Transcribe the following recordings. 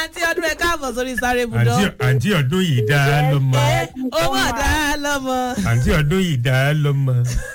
àǹtí ọdún ẹ káàbọ̀ sórí sáré budọ́. àǹtí àǹtí ọdún yìí dá a lọ́mọ ẹ owó ọ̀dà lọ́mọ. àǹtí ọdún yìí dá a lọ́mọ.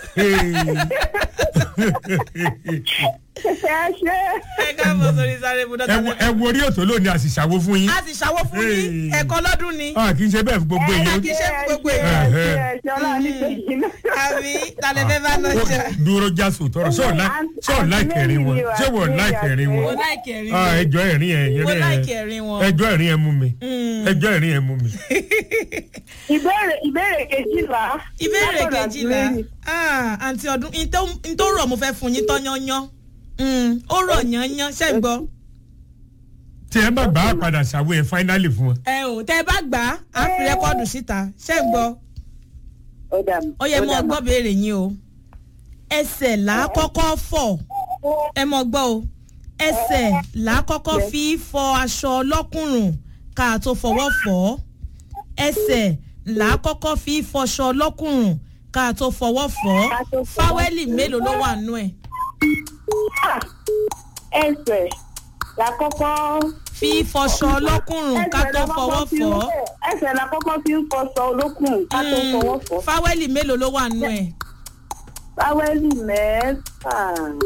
ẹ ṣe ẹ káàbọ̀ sórí sáré budọ́. ẹ wo- ẹ wo orí òtò lónìí a sì ṣàwo fún yín. a sì ṣàwọ́ fún yín Hey. ẹ̀kọ́ lọ́dún ni. a kì í ṣe bẹ́ẹ̀ fún gbogbo ẹ èèyàn. kì í ṣe fún gbogbo ẹ èèyàn. ṣe ẹ ṣe ọlá ní kejì náà. àbí tàlẹ́ fẹ́ bá lọ jà. dúró já sòtọrọ sọ sọ láìkẹrin wọn ṣé wọn láìkẹrin mo wọn. láìkì ẹ̀rín Ah, wọn. ẹjọ́ ẹ̀rín ẹ̀ mo yẹn láìkì ẹ̀rín wọn. ẹjọ́ ẹ̀rín ẹ̀ mú mi Mm. ẹjọ́ ẹ̀rín ẹ̀ mú mi. ìbéèrè ìbéèrè kejìlá. ìbéèrè látọ̀dọ̀ kejìlá Àtìlẹ́yìn. Ah, àǹtí ọdún n tó rọ̀ mo fẹ́ fún yín tán yányán Mm, ó rọ̀ yányán ṣé ń gbọ́. tí ẹ bá gbà á padà ṣàwo ẹ fáínálì fún wọn. ẹ ò tẹ ẹ bá gbà á á fi rẹ́kọ́ọ̀dù síta ṣé ń gbọ́. ó dà mí. ó yẹ mọ dà mí. gbọ́ béèrè yín o ẹsẹ̀ là á kọ́kọ́ fọ̀ ẹ mọ gbọ́ o ẹsẹ̀ là á kọ́kọ́ fi fọ aṣọ ọlọ́kùnrùn ká a tó fọwọ́ fọ̀ ọ́ ẹsẹ̀ là á kọ́kọ́ fi fọṣọ ọlọ́kùnrùn ká a tó fọwọ́ fọ̀ Ká tó ọ́ fọwọ́ fáwẹ́lì mélòó ló wà nú ẹ̀ Ah, ẹsẹ̀ la kọ́kọ́. fi fọṣọ ọlọ́kùnrùn ká ẹsẹ̀ tó la fọwọ́ kọ́kọ́ fi fọ̀ ń ọ́ ẹsẹ̀ la kọ́kọ́ fi ń fọṣọ olókùn ká tó fọwọ́ fọ̀. fáwẹ́lì mélòó ló wà nú ẹ̀ báwẹ́lì mẹ́fà.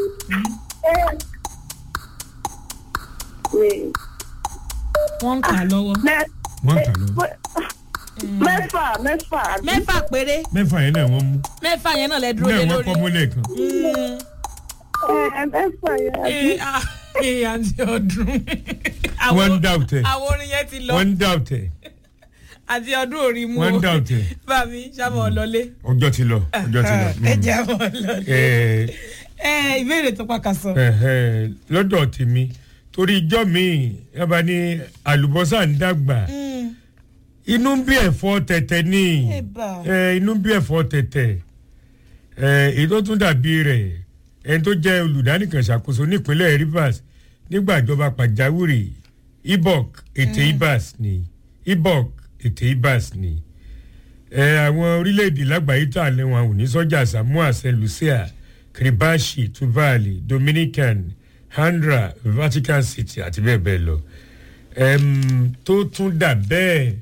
Wait. wọ́n ń kà á lọ́wọ́ Mẹ́- wọ́n ń kà lọ. mẹ́fà mẹ́fà. àbí? mẹ́fà péré mẹ́fà yẹn náà wọ́n mú mẹ́fà yẹn náà lẹ dúró lé náà wọ́n lórí. kọ́ mọ́lẹ̀ kan. Mm. Ẹ, mẹ́fà yẹn. àbí? Ee, ah, ee, àǹtí ọdún. wọ́n ń dá òtẹ̀ àwọn orin yẹn ti lọ wọ́n ń dá òtẹ̀ àti ọdún orí mu wọ́n ń dá òtẹ̀ bàmí sábà ọlọlé. ọjọ́ ti lọ ọjọ́ ti lọ. ẹ jẹ́ àwọn ọlọlé. Ẹ, ẹ ìbéèrè tó pàkà sọ. ẹ̀hẹ́, lọ́dọ̀ tèmi torí ijọ́ mi ẹ bá ní àlùbọ́sà ń dàgbà inú ń bí ẹ̀fọ́ tẹ̀tẹ̀ ní Ẹ̀bà. ẹ, inú ń bí ẹ̀fọ́ tẹ̀tẹ̀ ẹ, èyí tó tún dàbí rẹ̀ ẹni tó jẹ́ olùdánìkan ṣàkóso nípínlẹ̀ Rivers nígbà ìjọba pàjáwìrì ibok ètè ibas ni ibok ètè ibas ni ẹ, àwọn orílẹ̀-èdè lágbàáyé tó àlẹ́ wọn ò ní sọ́jà Samoa Saint Lucia Kiribashi Tuvalu Dominican Handra Vatican City àti bẹ́ẹ̀ bẹ́ẹ̀ lọ Ẹm, tó tún dà bẹ́ẹ̀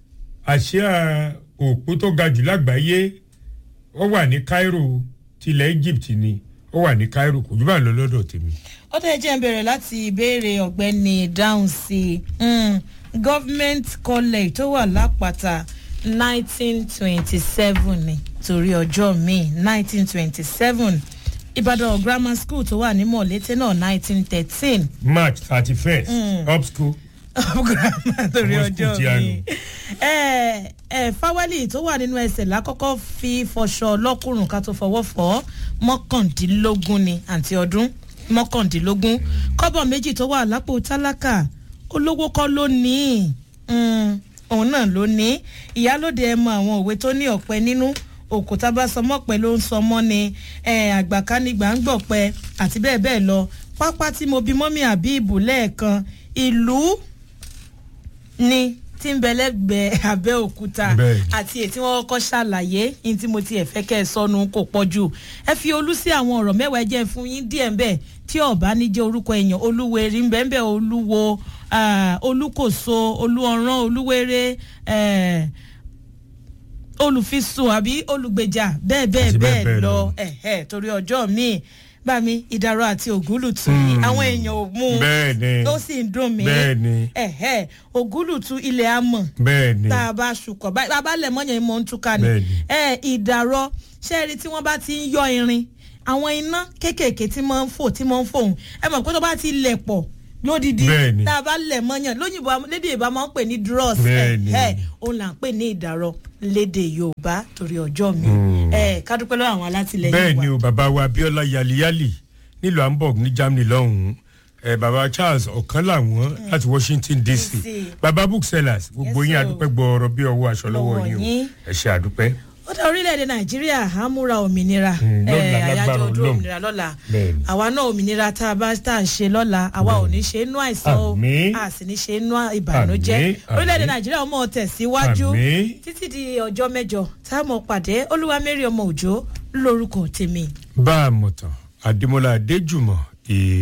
àsíá òpó tó ga jù lágbàáyé ó wà ní Cairo tilẹ̀ Egypt ni ó wà ní Cairo kò jù bá ń lọ lọ́dọ̀ tèmi. ó tẹ̀ jẹ́ ń bẹ̀rẹ̀ láti ìbéèrè ọ̀gbẹ́ni dáhùn sí i government college tó wà lápáta nineteen twenty seven ni torí ọjọ́ míì nineteen twenty seven ìbàdàn grammar school tó wà ní mọ̀lété náà nineteen thirteen March thirty first up school grammar torí Àwọn ọjọ́ school tí a míì ẹ ẹ fáwẹ́lì tó wà nínú ẹsẹ̀ lákọ́kọ́ fi fọṣọ lọ́kùnrùn ká tó fọwọ́ fọ́ mọ́kàndínlógún ni àǹtí ọdún mọ́kàndínlógún kọ́bọ̀ méjì tó wà lápò tálákà olówó kọ́ ló ní í Mm, òun náà ló ní í ìyálòde ẹ mọ àwọn òwe tó ní ọ̀pẹ nínú òkúta bá sọmọ pẹ ló ń sọmọ ni àgbàkánigbà ń gbọ̀pẹ àti bẹ́ẹ̀ bẹ́ẹ̀ lọ pápá tí mo bí mọ́mí àbí ìbò lẹ́ẹ̀kan ìlú ni tí ń bẹ lẹ́gbẹ̀ẹ́ Abẹ́òkúta Bẹ́ẹ̀ni. àti èyí tí wọ́n kọ́kọ́ ṣàlàyé ní tí mo ti ẹ̀ fẹ́ kẹ́ ẹ sọnù kò pọ̀ jù ẹ fi olú sí àwọn ọ̀rọ̀ mẹ́wàá ẹ jẹ́ fún yín díẹ̀ ń bẹ̀ tí ọ̀bá ní jẹ́ orúkọ èèyàn olúwẹ̀rí ń bẹ́ẹ̀ bẹ́ẹ̀ olúwo ah, olúkòso olúọ̀rán olúwẹ̀rẹ̀ eh, olùfisùn àbí olùgbèjà bẹ́ẹ̀ bẹ́ẹ̀ Àti bẹ́ẹ̀ bẹ́ẹ̀ bẹ́ẹ̀ lọ lọ. ẹ̀hẹ́ torí ọjọ́ míì bá mi ìdàrọ̀ àti ògúlùtù yìí Mm. àwọn èèyàn ò mú un bẹ́ẹ̀ ni ó sì ń dùn mí bẹ́ẹ̀ ni ẹ̀hẹ́ ògúlùtù ilẹ̀ amọ̀ bẹ́ẹ̀ ni tá a bá ṣùkọ̀ bá a bá lẹ̀ mọ́yàn ìmọ̀ ń túká ni Bẹ́ẹ̀ni. ẹ ìdàrọ̀ ṣẹ́ẹ̀rì tí wọ́n bá ti ń yọ irin àwọn iná kéékèèké tí máa ń fò tí máa ń fòun ẹ mọ̀ pé tó bá ti lẹ̀ pọ̀ lódìdí Bẹ́ẹ̀ni. tá a bá lẹ̀ mọ́yàn lóyìnbó lédè Yorùbá máa ń pè ní dross Bẹ́ẹ̀ni. ẹ̀ òun là ń pè ní ìdàrọ̀ lédè Yorùbá torí ọjọ́ mi Mm. ẹ kádúpẹ́ lọ́wọ́ àwọn alátìlẹyìn bẹ́ẹ̀ wa ni o bàbá wa Abíọ́lá yaliyali nílùú Hamburg ní Germany lọ́hùn-ún ẹ bàbá Charles ọ̀kan làwọn láti Washington DC DC. bàbá booksellers gbogbo Yes, yín sir. àdúpẹ́ gbọ́ọ̀rọ̀ bí ọwọ́ aṣọ lọ́wọ́ Lọ́wọ́ yín yín. o ẹ ṣe àdúpẹ́. ó dá orílẹ̀-èdè nàìjíríà á múra òmìnira Mm, lọ́la, eh, àyájọ́ lágbára ọdún Ọlọ́run. òmìnira lọ́la Bẹ́ẹ̀ni. àwa náà òmìnira tá a bá tá à ń ṣe lọ́la àwa ò ní ṣe inú àìsàn o Àmín. a sì ní ṣe inú ìbànújẹ́ Àmín, orílẹ̀-èdè àmín. nàìjíríà ọmọ tẹ̀síwájú Àmín. títí di ọjọ́ mẹ́jọ tá a mọ̀ pàdé olúwamẹ́rì ọmọ òjò lórúkọ tèmi. bá a mọ̀ tán Adémọ́lá Adéjùmọ̀